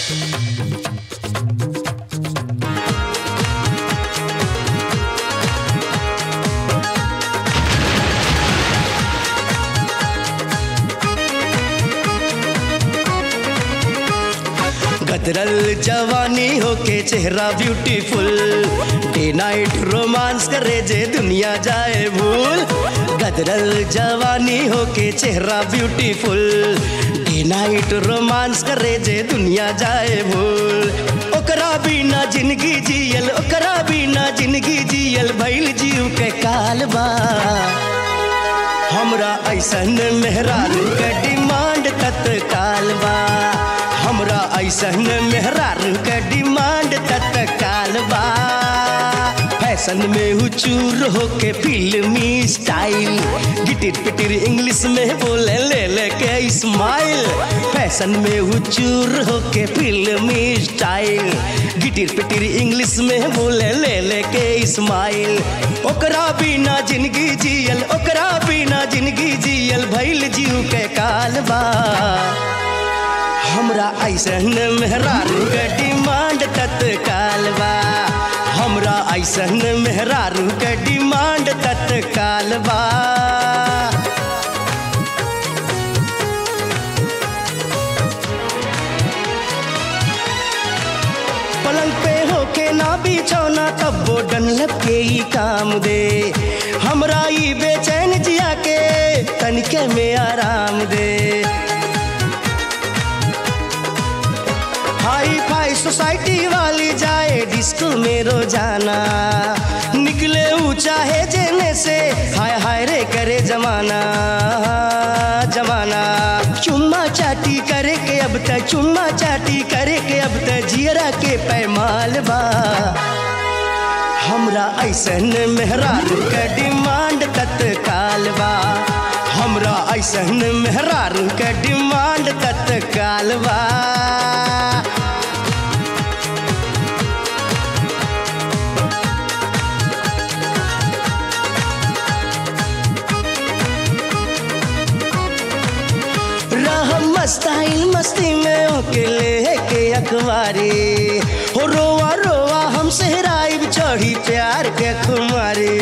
गदरल जवानी होके चेहरा ब्यूटीफुल डे नाइट रोमांस करे जे दुनिया जाए भूल गदरल जवानी होके चेहरा ब्यूटीफुल डे नाइट रोमांस करे जे दुनिया जाए भूल ओकरा बिना जिंदगी जियल ओकरा बिना जिंदगी जियल भइल जीव के काल बा हमरा ऐसन मेहरारू के डिमांड तत्काल बा हमरा ऐसन मेहरारू के डिमांड तत्काल बा फैशन में हुचूर होके फिल्मी स्टाइल गिटिर पिटिर इंग्लिश में बोले ले ले के स्माइल फैशन में हुचूर होके फिल्मी स्टाइल गिटिर पिटिर इंग्लिश में बोले ले ले के स्माइल ओकरा बिना जिंदगी जियल ओकरा बिना जिंदगी जियल भइल जीव के काल बा हमरा ऐसन मेहरारू के डिमांड तत्काल बा हमरा ऐसन मेहरारू के डिमांड तत्काल बा पलंग पे होके ना बिछौना तब वो डनलब के ही काम दे हमरा ई बेचैन जिया के तनिके में आराम दे हाई फाई सोसाइटी वाली जाए डिस्को में रोजाना निकले ऊंचा है जेने से हाय हाय रे करे जमाना जमाना चुम्मा चाटी करे के अब तक चुम्मा चाटी करे के अब तक जियरा के पैमाल बा हमरा ऐसन मेहरारू के डिमांड तत्काल बा हमरा ऐसन मेहरारू के डिमांड तत्काल बा रह मस्ताइल मस्ती में अकेले के अखबारी हो रोवा रोवा हम सहराइब चढ़ी प्यार के खुमारी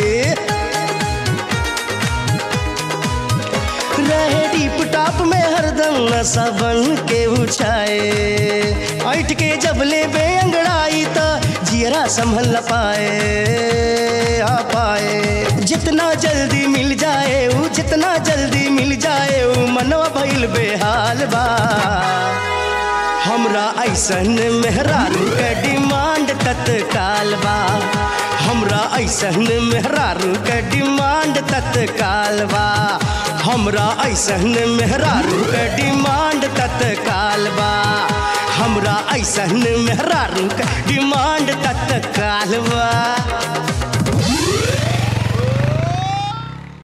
रहे डीप टॉप में हरदम नशा बन के उछाए ऐठ के जब ले बे अंगड़ाई तो जियरा संभल न पाए आ पाए जितना जल्दी मिल जाए ऊ जितना जल्दी मिल जाए ऊ मनवा भइल बेहाल बा हमरा ऐसन मेहरारू के डिमांड तत्काल बा हमरा ऐसन मेहरारू के डिमांड तत्काल बा हमरा ऐसन मेहरारू के डिमांड तत्काल बा हमरा ऐसन मेहरारू के डिमांड तत्काल बा